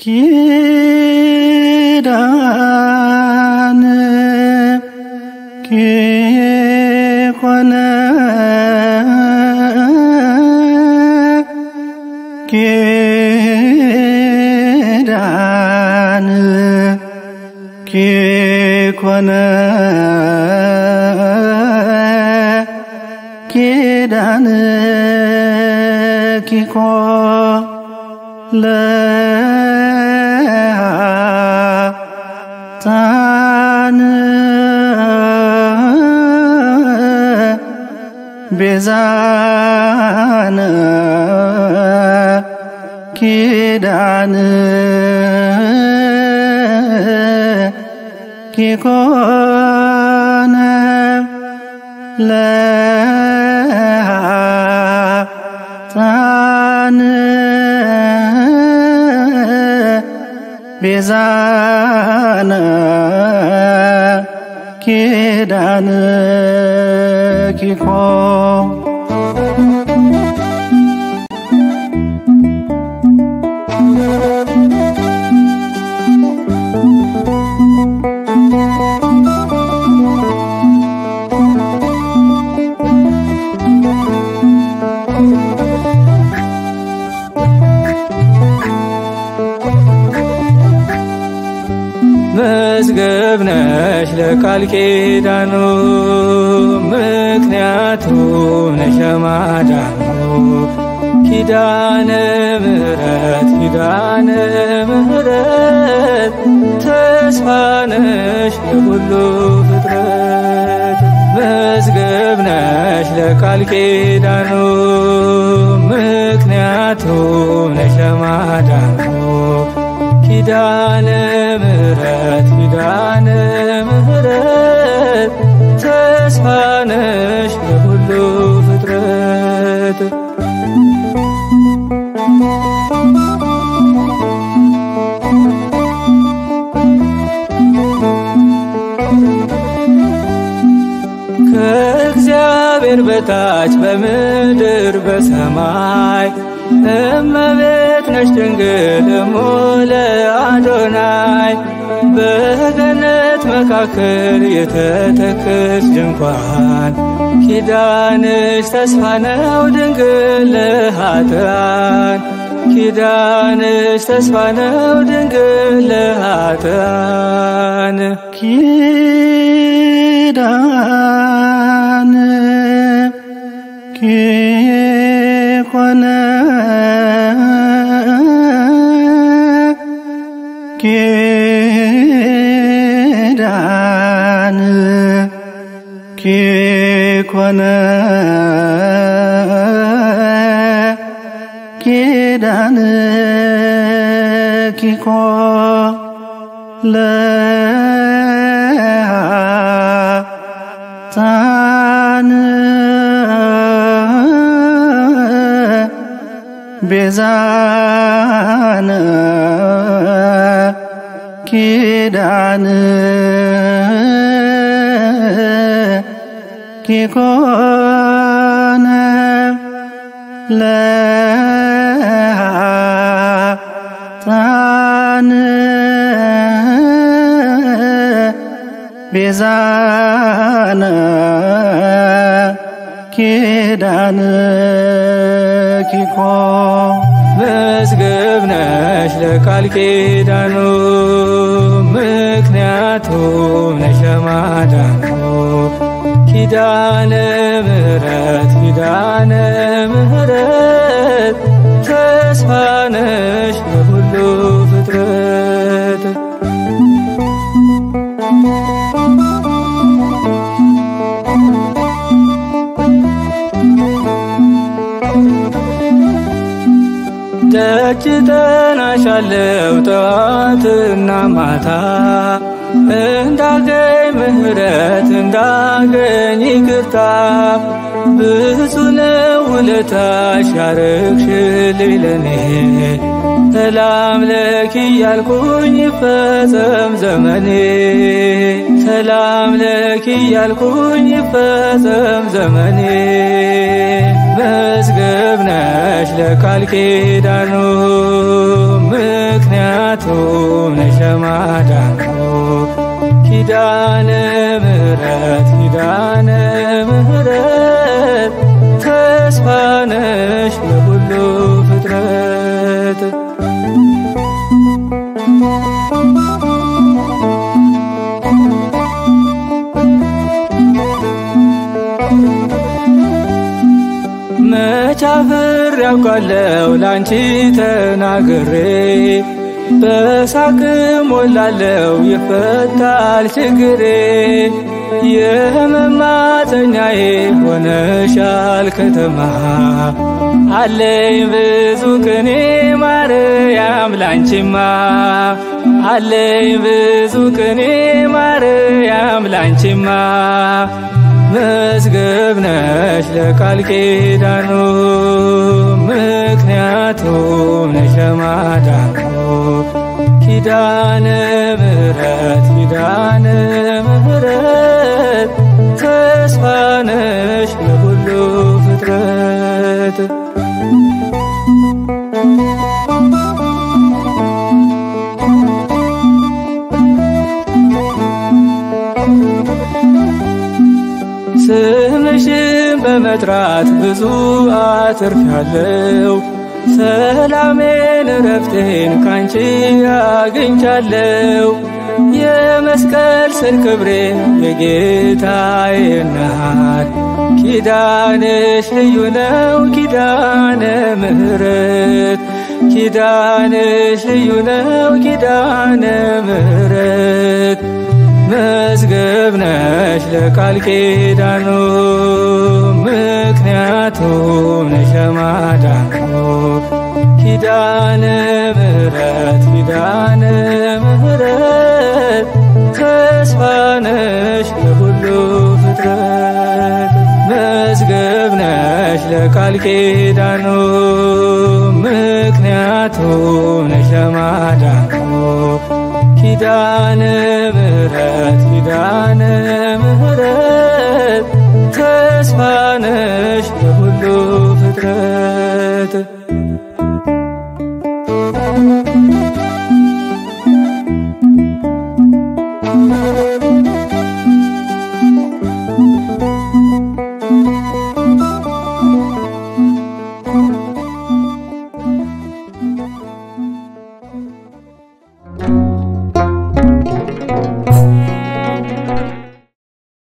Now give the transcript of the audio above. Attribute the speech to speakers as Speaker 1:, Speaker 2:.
Speaker 1: ኪዳን ኪኮነ ኪዳን ኪኮነ ኪዳን ኪኮ ለሃጣን ቤዛነ ኪዳን ኪኮነ ለሃጣን ቤዛነ ኪዳን ኪኮ
Speaker 2: መዝገብ ነሽ ለቃል ኪዳኑ ምክንያቱ ነሽ ለማዳኑ ኪዳነ ምሕረት ኪዳነ ምሕረት ተስፋ ነሽ ለሁሉ ፍጥረት መዝገብ ነሽ ለቃል ኪዳኑ ምክንያቱ ነሽ ለማዳኑ ኪዳነ ምሕረት ኪዳነ ምሕረት ተስፋ ነሽ ለሁሉ ፍጥረት ከእግዚአብሔር በታች በምድር በሰማይ እመቤት ነሽ ድንግል እሙለ አዶናይ በገነት መካከል የተተከልሽ ድንኳን ኪዳንሽ ተስፋ ነው ድንግል ለኃጥአን ኪዳንሽ ተስፋ ነው ድንግል ለኃጥአን
Speaker 1: ኪዳን ኪኮነ ኪዳን ኪኮነ ኪዳን ኪኮ ለሃጣን ቤዛነ ኪዳን ኪኮነ ለሃጣን ቤዛነ ኪዳን ኪኮ
Speaker 2: መዝገብ ነሽ ለቃል ኪዳኑ ምክንያቱ ነሽ ለማዳኑ ኪዳነ ምሕረት ኪዳነ ምሕረት ተስፋ ነሽ ለሁሉ ፍጥረት ደጅ ጠናሻለው ጠዋትና ማታ እንዳገኝ ምሕረት እንዳገኝ ይቅርታ ብዙ ነው ውለታሽ ያረግሽልኝ ለኔ ሰላም ለኪ ያልኩኝ ይፈጸም ዘመኔ ሰላም ለኪ ያልኩኝ ይፈጸም ዘመኔ መዝገብ ነሽ ለቃል ኪዳኑ ምክንያቱም ነሽ ለማዳኑ ኪዳነ ምሕረት ኪዳነ ምሕረት ተስፋ ነሽ ለሁሉ ፍጥረት መቻፍር ያውቃለው ላንቺ ተናግሬ በሳቅ ሞላለው ይፈታል ችግሬ የመማፀኛዬ ሆነሻል ከተማ አለኝ ብዙ ቅኔ ማርያም ላንቺማ አለኝ ብዙ ቅኔ ማርያም ላንቺማ መዝገብ ነሽ ለቃል ኪዳኑ ምክንያቱም ነሽ ለማዳኑ ኪዳነ ምሕረት ኪዳነ ምሕረት ተስፋ ነሽ ለሁሉ ፍጥረት ስምሽን በመጥራት ብዙ አትርፊያለው ሰላሜን ረፍቴን ካንቺ አግኝቻለው የመስቀል ስር ክብሬን የጌታዬ እናት ኪዳንሽ ልዩ ነው ኪዳነ ምሕረት ኪዳንሽ ልዩ ነው ኪዳነ ምሕረት መዝገብ ነሽ ለቃል ኪዳኑ ምክንያቱም ነሽ ለማዳኑ ኪዳነ ምሕረት ኪዳነ ምሕረት ተስፋ ነሽ ለሁሉ ፍጥረት መዝገብ ነሽ ለቃል ኪዳኑ ምክንያቱም ነሽ ለማዳኑ ኪዳነ ምሕረት ኪዳነ ምሕረት ተስፋ ነሽ ለሁሉ ፍጥረት